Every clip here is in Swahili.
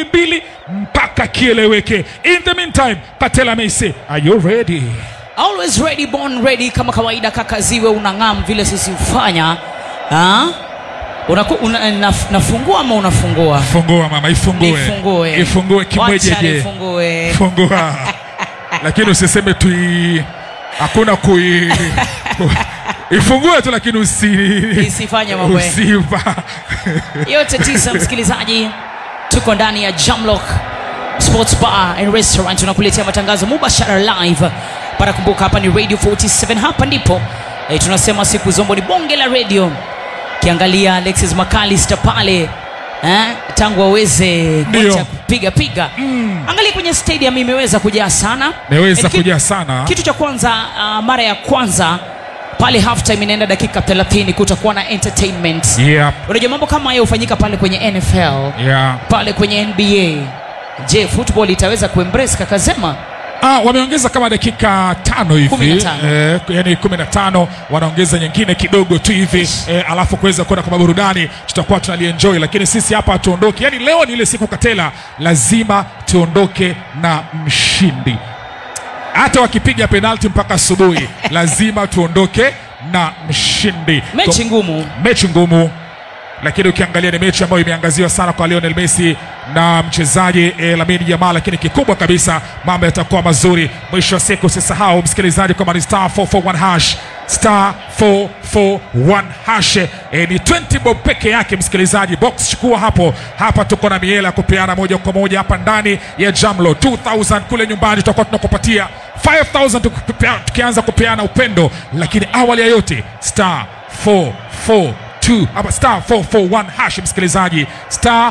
mbili mbili mpaka kieleweke. In the meantime, Katela Meisi, are you ready? always ready born ready kama kawaida kaka ziwe unang'am vile sisi hufanya Ah? Unaku, una, naf, nafungua ama unafungua Fungua mama, ifungue, Nifungue. ifungue Wacha kimwejeje, nifungue. fungua, lakini usiseme tu hakuna kui ku- ifungue tu, lakini usi Isifanye mambo ya- usiva yote tisa msikilizaji tuko ndani ya jamlock sports bar and restaurant tunakuletea matangazo mubashara live para kumbuka hapa ni radio 47 hapa ndipo e, tunasema siku zombo ni bonge la radio kiangalia alexis macalister pale eh, tangu aweze Ndio. kuacha kupiga piga mm. angalia kwenye stadium imeweza kujaa sana imeweza And ki- kujaa sana. kitu cha kwanza uh, mara ya kwanza pale halftime inaenda dakika 30 kutakuwa na entertainment Yeah, unajua mambo kama hayo hufanyika pale kwenye nfl yeah. pale kwenye nba je football itaweza kuembrace kakazema Ah, wameongeza kama dakika tano Kumi na hivi tano. eh, yani kumi na tano wanaongeza nyingine kidogo tu hivi eh, alafu kuweza kwenda kwa burudani tutakuwa tunalienjoy, lakini sisi hapa hatuondoki. Yani leo ni ile siku Katela, lazima tuondoke na mshindi. Hata wakipiga penalti mpaka asubuhi, lazima tuondoke na mshindi. mechi ngumu mechi ngumu lakini ukiangalia ni mechi ambayo imeangaziwa sana kwa Lionel Messi na mchezaji eh, Lamine Yamal, lakini kikubwa kabisa mambo yatakuwa mazuri. Mwisho wa siku usisahau msikilizaji kwamba ni star 441 hash star 441 hash eh, ni 20 bob peke yake msikilizaji, box chukua hapo hapa. Tuko na miela ya kupeana moja kwa moja hapa ndani ya Jamlo 2000 kule nyumbani tutakuwa tunakupatia 5000 tukipea- tukianza kupeana upendo, lakini awali ya yote star 442 ama star 441 hash msikilizaji, star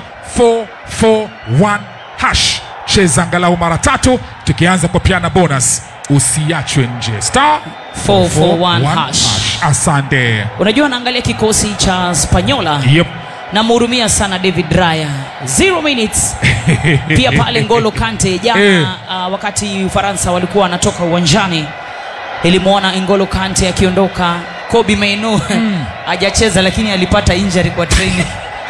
441 hash, cheza angalau mara tatu, tukianza kupeana bonus, usiachwe nje. Star 441 hash. Asante. unajua naangalia kikosi cha spanyola Yep. namhurumia sana david raya zero minutes pia pale ngolo kante jana Eh. uh, wakati ufaransa walikuwa wanatoka uwanjani ilimwona ngolo kante akiondoka kobi maino hajacheza lakini alipata injury kwa training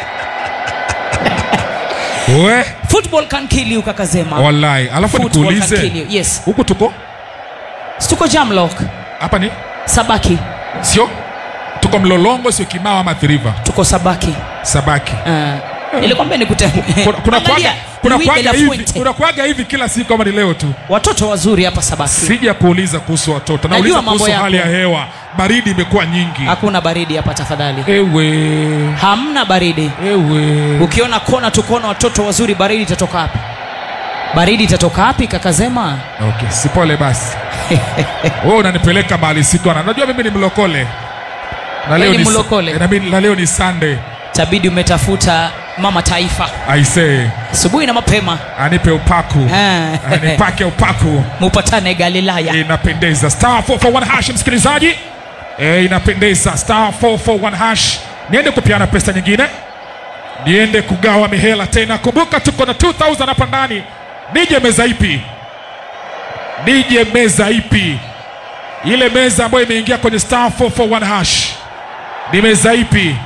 We, football can kill you kakazema wallahi, alafu Football can kill nikuulize you. yes huku tuko tuko jamlock hapa ni sabaki sio tuko Mlolongo, sio Kimao ama Athi River, tuko sabaki Sabaki. uh, nilikwambia nikute Kuna, kuna, Angalia, kwaga, kuna, Luis de la kwaga hivi, Fuente. kuna kwaga hivi kila siku ama ni leo tu? watoto wazuri hapa sabaki Sija kuuliza kuhusu watoto, nauliza mambo kuhusu yako. hali ya hewa. Baridi imekuwa nyingi. hakuna baridi hapa tafadhali Ewe, hamna baridi ewe. ukiona kona tukuona watoto wazuri baridi itatoka wapi baridi itatoka wapi kakazema Okay, sipole basi. Wewe unanipeleka mahali sikona. Najua mimi ni mlokole. Na Wewe ni ni- mlokole? na mimi- na leo ni Sunday. tabidi umetafuta mama taifa I say, asubuhi na mapema anipe upaku. Eh. Anipake upaku. mupatane galilaya inapendeza star 441 hash msikilizaji e, inapendeza star 441 hash niende kupiana pesa nyingine niende kugawa mihela tena kumbuka tuko na 2000 hapa ndani nije meza ipi nije meza ipi ile meza ambayo imeingia kwenye star 441 hash ni meza ipi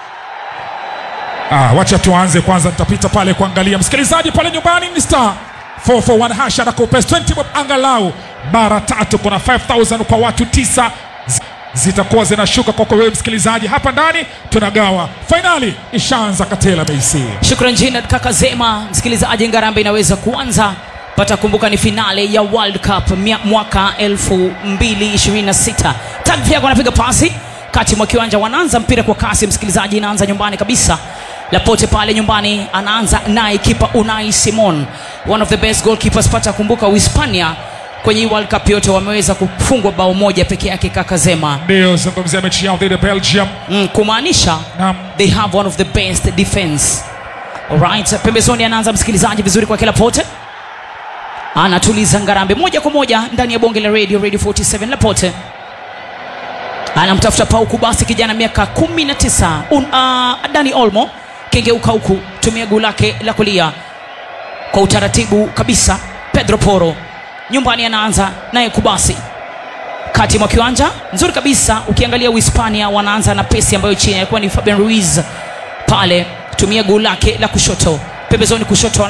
Ah, wacha tuanze kwanza, nitapita pale kuangalia msikilizaji pale nyumbani ni star 441 hash anakupes 20 bob angalau mara tatu. Kuna 5000 kwa watu tisa zi- zitakuwa zinashuka kwako wewe msikilizaji. Hapa ndani tunagawa, fainali ishaanza. Katela Meisi shukran jinad kakazema msikilizaji ngarambe inaweza kuanza pata kumbuka ni finale ya world cup mia- mwaka 2026 tagfiako anapiga pasi kati mwa kiwanja wanaanza mpira kwa kasi msikilizaji inaanza nyumbani kabisa lapote pale nyumbani anaanza naye kipa unai simon one of the best goalkeepers pata kumbuka uhispania kwenye hii world cup yote wameweza kufungwa bao moja peke yake kakazema ndio zungumzia mechi yao dhidi ya Belgium. mm, kumaanisha Naam. they have one of the best defense alright pembezoni anaanza msikilizaji vizuri kwa kila pote anatuliza ngarambe moja kwa moja ndani ya bonge la radio radio 47 lapote anamtafuta pauku basi kijana miaka 19 Un, uh, dani olmo kengeuka huku tumia guu lake la kulia kwa utaratibu kabisa pedro poro nyumbani anaanza naye kubasi kati mwa kiwanja nzuri kabisa ukiangalia uhispania wanaanza na pesi ambayo chini alikuwa ni fabian ruiz pale tumia guu lake la kushoto pembezoni kushoto